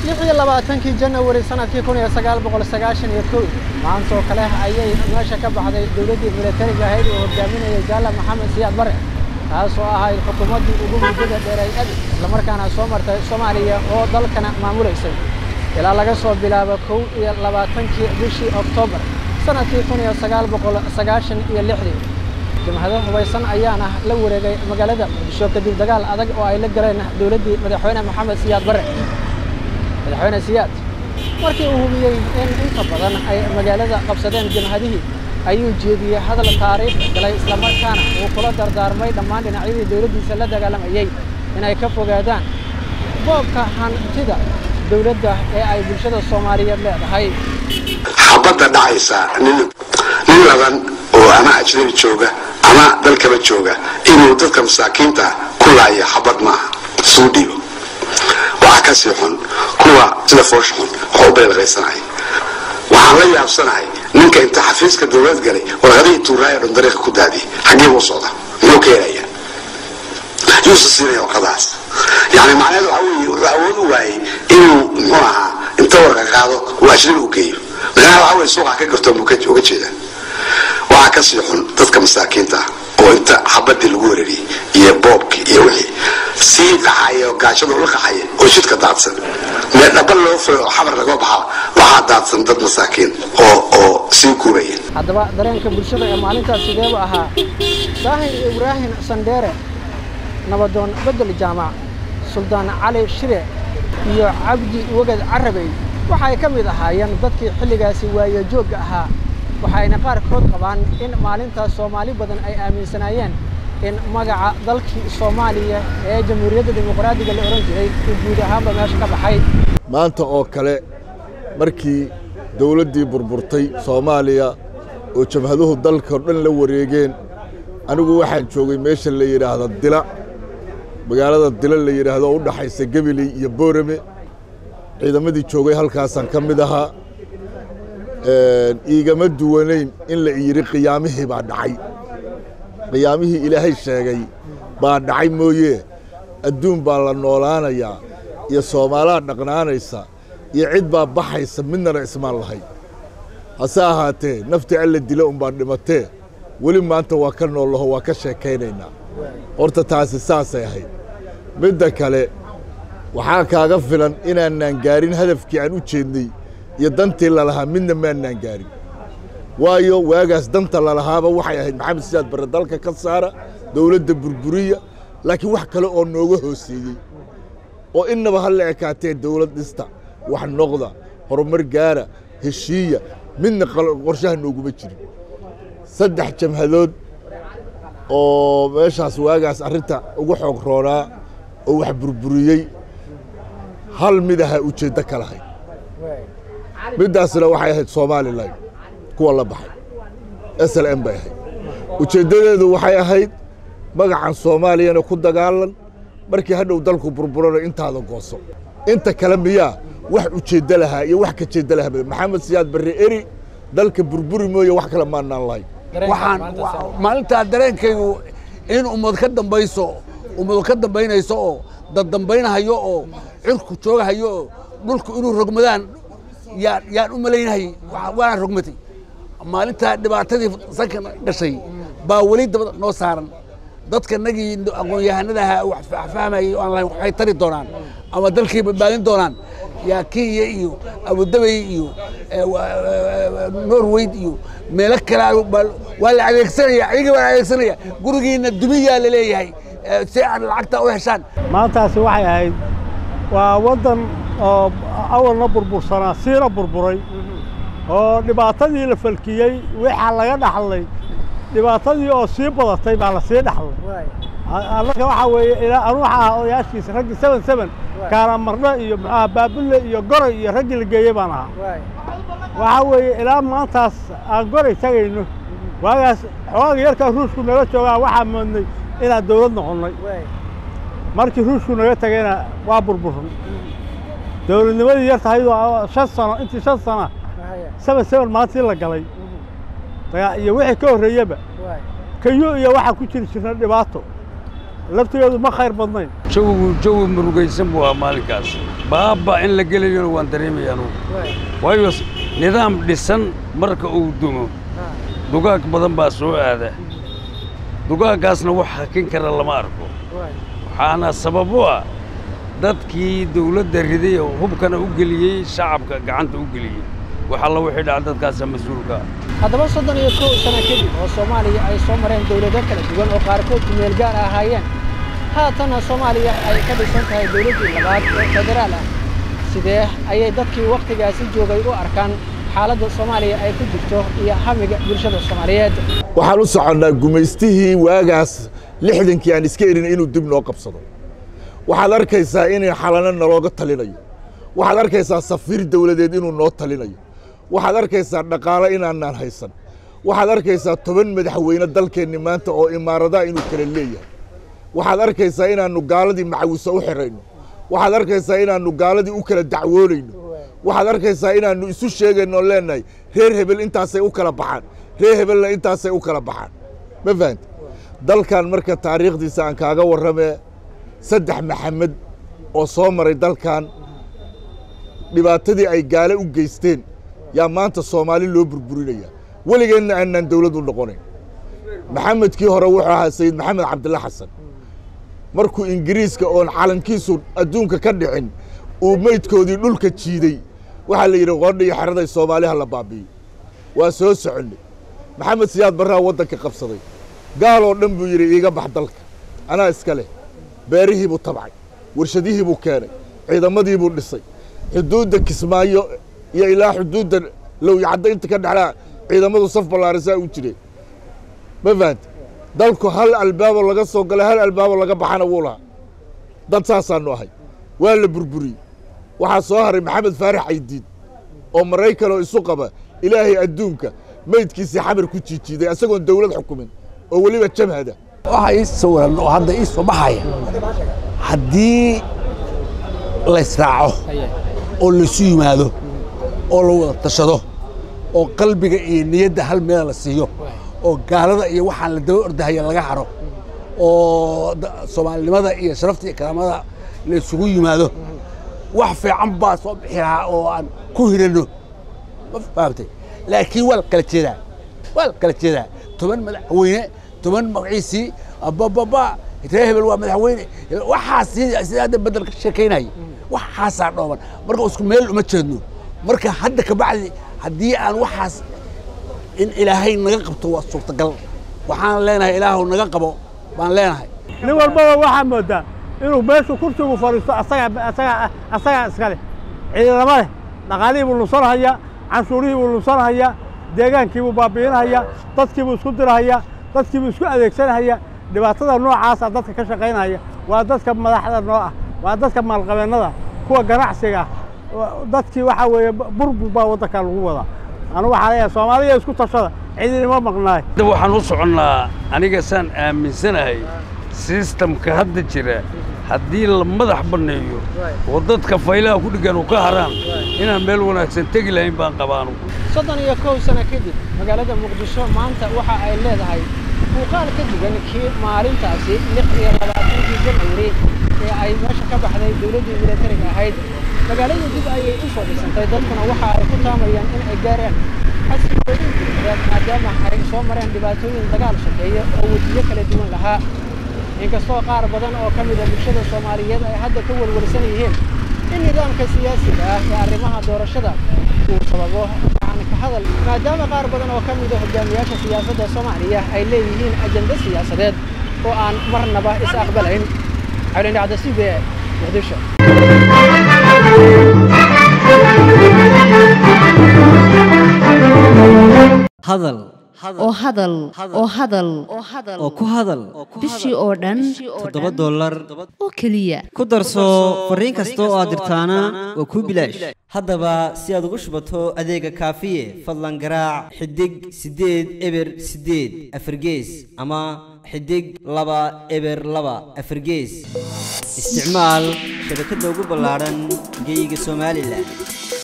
lix iyo labaatankii janawari sanadkii kun iyo sagaal boqol sagaashan iyo kow maantoo kale ayay meesha ka baxday dowladdii milatariga ahayd oo hogaaminayay jaala maxamed siyaad bare taasoo ahayd xukuumaddii ugu muddada dheeray abi islamarkaana soo martay soomaaliya oo dalkana maamulaysay ilaa laga soo bilaabo kow iyo labaatankii bishii oktoobar sanadkii kun iyo sagaal boqol sagaashan iyo lixdii jimhado hubaysan ayaana la wareegay magaalada muqdisho kadib dagaal adag oo ay la galeen dowladdii madaxweyne maxamed siyaad bare madaxweyne siyaad markii uu hubiyey in inta badan ay magaalada qabsadeen jimhadihii ayuu jeediyey hadal taariikh galay islamarkaana uu kula dardaarmay dhammaan dhinacyadii dowladdiisa la dagaalamayey inay ka fogaadaan boobka hantida dowladda ee ay bulshada soomaaliyeed leedahay xabadda dhacaysa nin nin laban oo ama ajnabi jooga ama dalkaba jooga inuu dadka masaakiinta ku laayo xabad maaha suu dhiibo waxaa kasii xun kuwa sida foosha xun wax u beelqaysanahay waxaan la yaabsanahay ninka inta xafiiska dowlad galay warqadihii tuuraaya dhan dariiqa ku daadiyay xaggee buu socda muxuu ka helaya yuusa siinaya warqadahaas yani macnaheedu waxa weeye wuxuu awood u waayey inuu muxuu ahaa inta warqa qaado uu ajnabi u geeyo macnaha waxa weye suuqa ka gartoon buu uga jeedaa waxaa kasii xun dadka masaakiinta ah oo inta xabadii lagu weerariyey iyo boobkii iyo wixii sii qaxaya oo gaajada ula qaxaya oo jidka daadsan mee dhaba loo furay oo xabar laga baxa waxaa daadsan dad masaakiin oo oo sii guuraya haddaba dareenka bulshada ee maalintaas sideebu ahaa daahir ibraahim sandheere nabadoon bedel jaamac suldaan cali shire iyo cabdi weged carabey waxay ka mid ahaayeen dadkii xilligaasi waayo joogga ahaa waxayna qaarkood qabaan in maalintaas soomaali badan ay aaminsanaayeen in magaca dalkii soomaaliya ee jamhuuriyadda dimuqraadiga la odhan jiray uu guud ahaanba meesha ka baxay maanta oo kale markii dawladdii burburtay soomaaliya oo jabhaduhu dalka o dhan la wareegeen anigu waxaan joogay meesha la yidhaahda dila magaalada dila la yidhaahdo oo u dhaxaysa gebiley iyo boorame ciidamadii joogay halkaasaan ka mid ahaa iigama duwanayn in la yidhi qiyaamihii baa dhacay qiyaamihii ilaahay sheegay baa dhacay mooye adduun baa la noolaanayaa iyo soomaalaa dhaqnaanaysa iyo cid baa baxaysa midnana ismaan lahay hase ahaatee naftii alla dila unbaa dhimatee weli maanta waa ka noollaho waa ka sheekaynaynaa horta taasi saasay ahayd midda kale waxaa kaaga filan inaanaan gaarin hadafkii aan u jeednay iyo dantii lalahaa midna maanaan gaarin waayo waagaas danta lalahaaba waxay ahayd maxamed siyaad barre dalka ka saara dowladda burburiya laakiin wax kale oo nooga hooseeyey oo innaba ha la ekaatee dowlad dhista wax noqda horumar gaara heshiiya midna qorshaha nooguma jirin saddex jamhadood oo meeshaas waagaas arrinta ugu xoog roonaa oo wax burburiyey hal mid ahaa ujeeddo ka lahayd middaasna waxay ahayd somalilan kuwa la baxay s l m bay ahayd ujeeddadeedu waxay ahayd magacan soomaaliyana ku dagaalan markii hadhow dalku burburana intaada gooso inta kale miyaa wax ujeeddo lahaa iyo wax ka jeeddo lahaa maxamed siyaad barre eri dalka burburi mooye wax kale maanaan lahayn waxaan maalintaa dareenkaygu in ummad ka dambayso ummadu ka dambaynayso oo dad dambaynahayo oo cirku joogahayo oo dhulku inuu rogmadaan yaan yaan u malaynahay waana rogmatay maalintaa dhibaatadii sanka dhashay baa weli dabada noo saaran dadka nagii aqoon-yahanada ahaa wax fahmayay oo aan lahayn waxay tari doonaan ama dalkii badbaadin doonaan yaa kenya iyo abudabay iyo norweyd iyo meelo kale waa la adeegsanaya ayaga waa la adeegsanaya gurigiina dumiyaa la leeyahay si aad lacagta u heshaan maantaasi waxay ahayd waa waddan oo awalna burbursanaa siina burburay oo dhibaatadii la falkiyey waxaa laga dhaxlay dhibaatadii oo sii badatay baa la sii dhaxlay annaga waxaa weeye ilaa anu waxaa ahaa odayaashiisa raggii seven seven kaana marno iyo muxuaha baabulle iyo goray iyo raggii la geeyey baan ahaa waxaa weeye ilaa maantaas aan goray tagayno waagaas xoogaga yarkaa ruushku naga joogaa waxaa moodnay inaan dawlad noqonnay markii ruushku naga tagayna waa burburan dawladnimadii yar tahaydoo shan sano intii shan sana seven seven maalintii la galay iyo wixii ka horreeyeba kayo iyo waxaa ku jiri jirna dhibaato laftigeedu ma khayr badnayn jawigu jawi murugaysan buu ahaa maalinkaas baaba in la gelayona waan dareemaya anugu waayo s- nidaam dhisan marka uu dumo dugaag badan baa soo aada dugaaggaasna wax hakin kara lama arko waxaana sabab u ah dadkii dawladda riday oo hubkana u geliyey shacabka gacanta u geliyey wax alla wixii dhaca dadkaasa mas-uulka ah haddaba soddon iyo kow sano kadib oo soomaaliya ay soo mareen dawlado kala duwan oo qaarkood kumeel gaar ahaayeen haatanna soomaaliya ay ka dhisan tahay dawladdii labaad ee federaal ah sidee ayay dadkii wakhtigaasi joogay u arkaan xaaladda soomaaliya ay ku jirto iyo hamiga bulshada soomaaliyeed waxaan u soconnaa gumaystihii waagaas lixdankii aan iska erin inuu dib noo qabsado waxaad arkaysaa in xalano nalooga talinayo waxaad arkaysaa safiir dawladeed inuu noo talinayo waxaad arkaysaa dhaqaalo inaanaan haysan waxaad arkaysaa toban madaxweyne dalkeenni maanta oo imaaradaha inuu kala leeyahay waxaad arkaysaa inaannu gaaladii macawiso u xirayno waxaad arkaysaa inaannu gaaladii u kala dacwoonayno waxaad arkaysaa inaannu isu sheegayno oo leenahay reer hebel intaasay u kala baxaan reer hebelna intaasay u kala baxaan ma fahanta dalkan marka taariikhdiisa aan kaaga warramee saddex maxamed oo soo maray dalkan dhibaatadii ay gaale u geysteen yaa maanta soomaali loo burburinaya weligeenna aanaan dawlad u noqonayn maxamedkii hore wuxuu ahaa sayid maxamed cabdilla xasan markuu ingiriiska oon calankiisu adduunka ka dhicin uu meydkoodii dhulka jiiday waxaa la yidhi qoodha iyo xeraday soomaaliha la baabi'iyo waa soo soconnay maxamed siyaad barraa waddanka qabsaday gaal oo dhan buu yidhi iiga bax dalka anaa iska leh beerihii buu tabcay warshadihii buu keenay ciidamadii buu dhisay xuduudda kismaayo iyo ilaa xuduudda lowyacadda inta ka dhexlaa ciidamadu saf ballaarisaa u jireen ma fahanta dalku hal albaabo laga soo galay hal albaabo laga baxana wuu lahaa dad saasaannu ahay waa la burburiyey waxaa soo haray maxamed faarax caydiid oo maraykan oo isu qaba ilaahay adduunka meydkiisii xamar ku jiijiiday isagoon dawlad xukumin oo weliba jamhada waxaa ii sawiran oo hadda ii soo baxaya haddii la israaco oo laysu yimaado oo la wada tashado oo qalbiga iyo niyadda hal meela la siiyo oo gaalada iyo waxaan la daba ordahaya laga haro oo da- soomaalinimada iyo sharafta iyo karaamada la isugu yimaado wax fiican baa soo bixi lahaa oo aan ku hiranno ma fahamtay laakiin waa la kala jeedaa waa la kala jeedaa toban madaxweyne toban magaciisii abababa reer hebel waa madaxweyne waxaas sidii sidii hadda bedel ka sheekaynaya waxaasaa dhooban marka isku meel uma jeedno marka hadda kabacdi haddii aan waxaas in ilaahay naga qabto waa suurtagal waxaan leenahay ilaahu naga qabo baan leenahay nin walbaba waxaa moodaa inuu meeshu kursigu fadhiisto asagaa asagaa asagaa iska leh ciidamo leh dhaqaalihii buu lunsanhayaa canshuurihii buu lunsanhayaa deegaankii buu baabi'inhayaa dadkii buu isku dirhayaa dadkii buu isku adeegsanhayaa dhibaatada noocaasa dadka ka shaqaynaya waa dadka madaxda noo ah waa dadka maalqabeennada kuwa ganacsiga ah wa- dadkii waxaa weeye burbur baa waddanka lagu wadaa anu waxaa leeyahay soomaaliya isku tashada cidinima maqnaay hadda waxaan u soconnaa aniga saan aaminsanahay sistamka hadda jira haddii la madax banneeyo oo dadka faylaha ku dhiggan u ka haraan inaan meel wanaagsan tegi lahayn baan qabaanu soddon iyo kow sano kadib magaalada muqdisho maanta waxa ay leedahay muuqaal ka duwan kii maalintaasi lix iyo labaatankii janwari ee ay meesha ka baxday dowladdii milatariga ahayd magaalada dib ayay u soo dhisantay dadkuna waxa ay ku taamayaan in ay gaaraan xasiloodin dibaded maadaama ay soo mareen dhibaatooyin dagaal shakeeya oo wejiyo kala duwan lahaa inkastoo qaar badan oo ka mida bulshada soomaaliyeed ay hadda ka walwalsan yihiin in nidaamka siyaasiga ah ee arrimaha doorashada uu sababo gacan ka hadal maadaama qaar badan oo ka mida hogaamiyaasha siyaasadda soomaaliya ay leeyihiin ajende siyaasadeed oo aan marnaba is aqbalayn xawlin dhacda c b e muqdisho hadal oo hadal oo hadal oo ku hadal bishii oo dhan toddoba dollar oo keliya ku darso fariin kasta oo aad dirtaana waa kuu bilaash haddaba si aad ugu shubato adeega kaafiye fadlan garaac xidig siddeed eber siddeed afargees ama xidig laba eber laba afargees isticmaal shabakadda ugu ballaadhan geyga somalilan